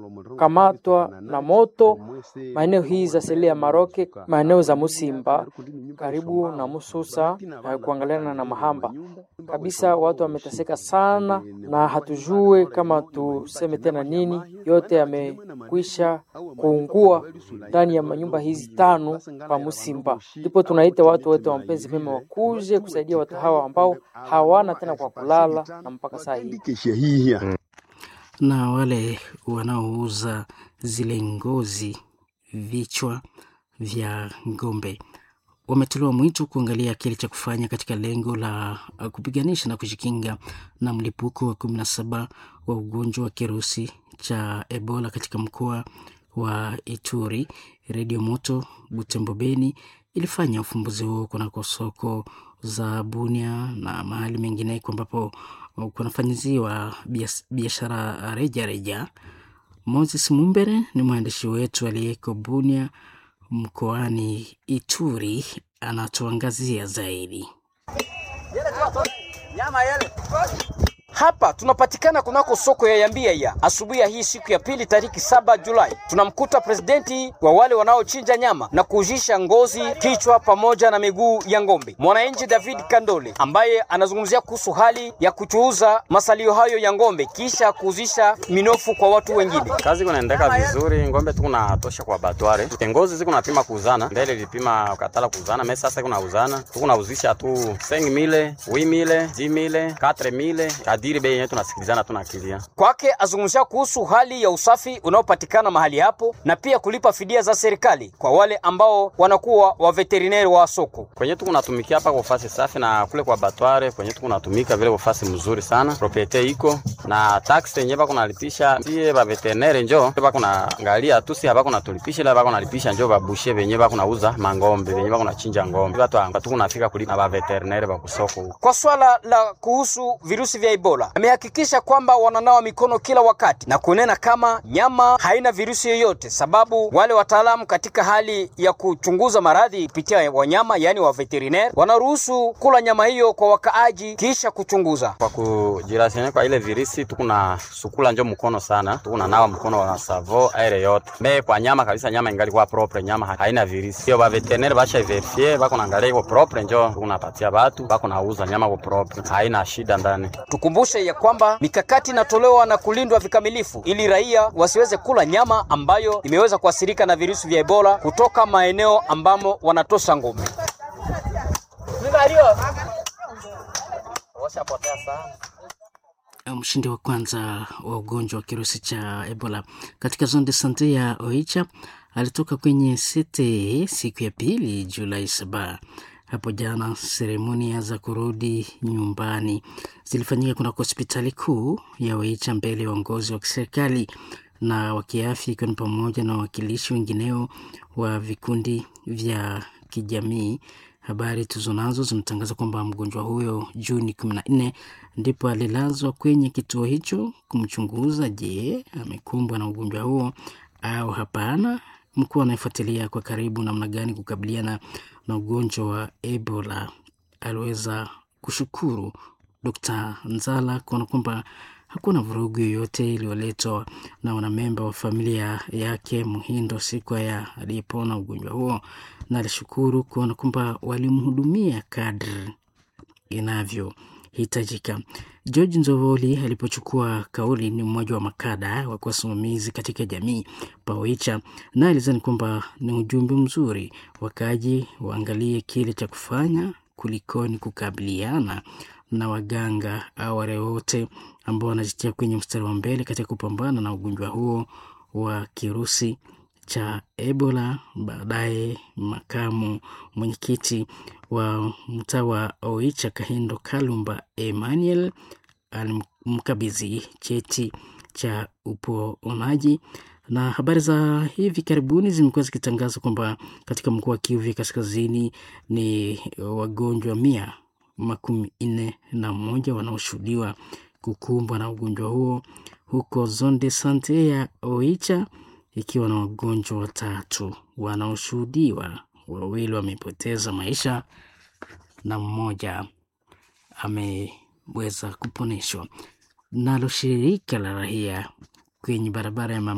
wamekamatwa na moto maeneo hii za seli ya Maroke, maeneo za Musimba karibu na Mususa na kuangaliana na Mahamba kabisa. Watu wameteseka sana, na hatujue kama tuseme tena nini. Yote yamekwisha kuungua ndani ya manyumba hizi tano pa Musimba. Ndipo tunaita watu wote wa mapenzi mema wakuje kusaidia watu hawa ambao hawana tena kwa kulala na mpaka saa hii na wale wanaouza zile ngozi vichwa vya ng'ombe wametolewa mwito kuangalia kile cha kufanya katika lengo la kupiganisha na kujikinga na mlipuko wa kumi na saba wa ugonjwa wa kirusi cha Ebola katika mkoa wa Ituri. Redio Moto Butembo Beni ilifanya ufumbuzi huo kunako soko za Bunia na mahali mengineko ambapo kunafanyiziwa biashara reja reja. Moses Mumbere ni mwandishi wetu aliyeko Bunia mkoani Ituri, anatuangazia zaidi. Hapa tunapatikana kunako soko ya Yambia ya asubuhi ya hii siku ya pili tariki saba Julai, tunamkuta presidenti wa wale wanaochinja nyama na kuujisha ngozi, kichwa pamoja na miguu ya ng'ombe, mwananchi David Kandole ambaye anazungumzia kuhusu hali ya kuchuuza masalio hayo ya ng'ombe kisha kuuzisha minofu kwa watu wengine. Kazi kunaendeka vizuri, ng'ombe tu kunatosha kwa batware, ngozi ziku napima kuuzana, mbele ilipima katala kuuzana, mimi sasa kunauzana tu kunauzisha tu 5000 8000 10000 4000 kadiri bei yetu tunasikilizana tunakilia. Kwake azungumzia kuhusu hali ya usafi unaopatikana mahali hapo na pia kulipa fidia za serikali kwa wale ambao wanakuwa wa veterineri wa soko. Kwenye tu kunatumikia hapa kwa fasi safi na kule kwa batware kwenye tu kunatumika vile kwa fasi mzuri sana. Propriete iko na tax yenyewe bako nalipisha sie ba veterineri njo bako naangalia tu si hapa kuna tulipisha ila bako nalipisha njo babushe benye bako nauza mangombe benye bako nachinja ngombe. Watu anga tu kunafika kulipa na ba veterineri ba kusoko huko. Kwa swala la kuhusu virusi vya Ebola amehakikisha kwamba wananawa mikono kila wakati na kunena kama nyama haina virusi yoyote, sababu wale wataalamu katika hali ya kuchunguza maradhi kupitia wanyama, yaani wa veterinaire, wanaruhusu kula nyama hiyo kwa wakaaji kisha kuchunguza. Kwa kujirasiana kwa ile virusi tukuna sukula njo mkono sana, tukuna nawa mkono wa savo aire yote me kwa nyama kabisa, nyama ingali kwa propre, nyama haina virusi hiyo. Ba veterinaire basha verifie bako naangalia iko propre, njo tukunapatia batu bako nauza nyama kwa propre, haina shida ndani. Tukumbushe ya kwamba mikakati inatolewa na kulindwa vikamilifu ili raia wasiweze kula nyama ambayo imeweza kuathirika na virusi vya Ebola kutoka maeneo ambamo wanatosha ngombe. Mshindi wa kwanza wa ugonjwa wa kirusi cha Ebola katika zone de sante ya Oicha alitoka kwenye sete siku ya pili Julai saba. Hapo jana seremonia za kurudi nyumbani zilifanyika kunako hospitali kuu ya Oicha mbele ya uongozi wa kiserikali na wa kiafya, ikiwa ni pamoja na wawakilishi wengineo wa vikundi vya kijamii. Habari tuzonazo zinatangaza kwamba mgonjwa huyo Juni kumi na nne ndipo alilazwa kwenye kituo hicho kumchunguza, je, amekumbwa na ugonjwa huo au hapana. Mkuu anayefuatilia kwa karibu namna gani kukabiliana na ugonjwa wa Ebola aliweza kushukuru Dkt. Nzala kuona kwamba hakuna vurugu yoyote iliyoletwa na wanamemba wa familia yake Muhindo siku ya aliyepona ugonjwa huo, na alishukuru kuona kwamba walimhudumia kadri inavyohitajika. George Nzovoli alipochukua kauli, ni mmoja wa makada wa wasimamizi katika jamii Paoicha, na alizani kwamba ni ujumbe mzuri, wakaji waangalie kile cha kufanya kulikoni kukabiliana na waganga au wale wote ambao wanajitia kwenye mstari wa mbele katika kupambana na ugonjwa huo wa kirusi cha Ebola. Baadaye makamu mwenyekiti wa mtaa wa Oicha Kahindo Kalumba Emmanuel alimkabidhi cheti cha uponaji na habari za hivi karibuni zimekuwa zikitangaza kwamba katika mkoa wa Kivu Kaskazini ni wagonjwa mia makumi nne na moja wanaoshuhudiwa kukumbwa na ugonjwa huo huko zone de sante ya Oicha, ikiwa na wagonjwa watatu wanaoshuhudiwa, wawili wamepoteza maisha na mmoja ameweza kuponeshwa. Nalo shirika la raia kwenye barabara ya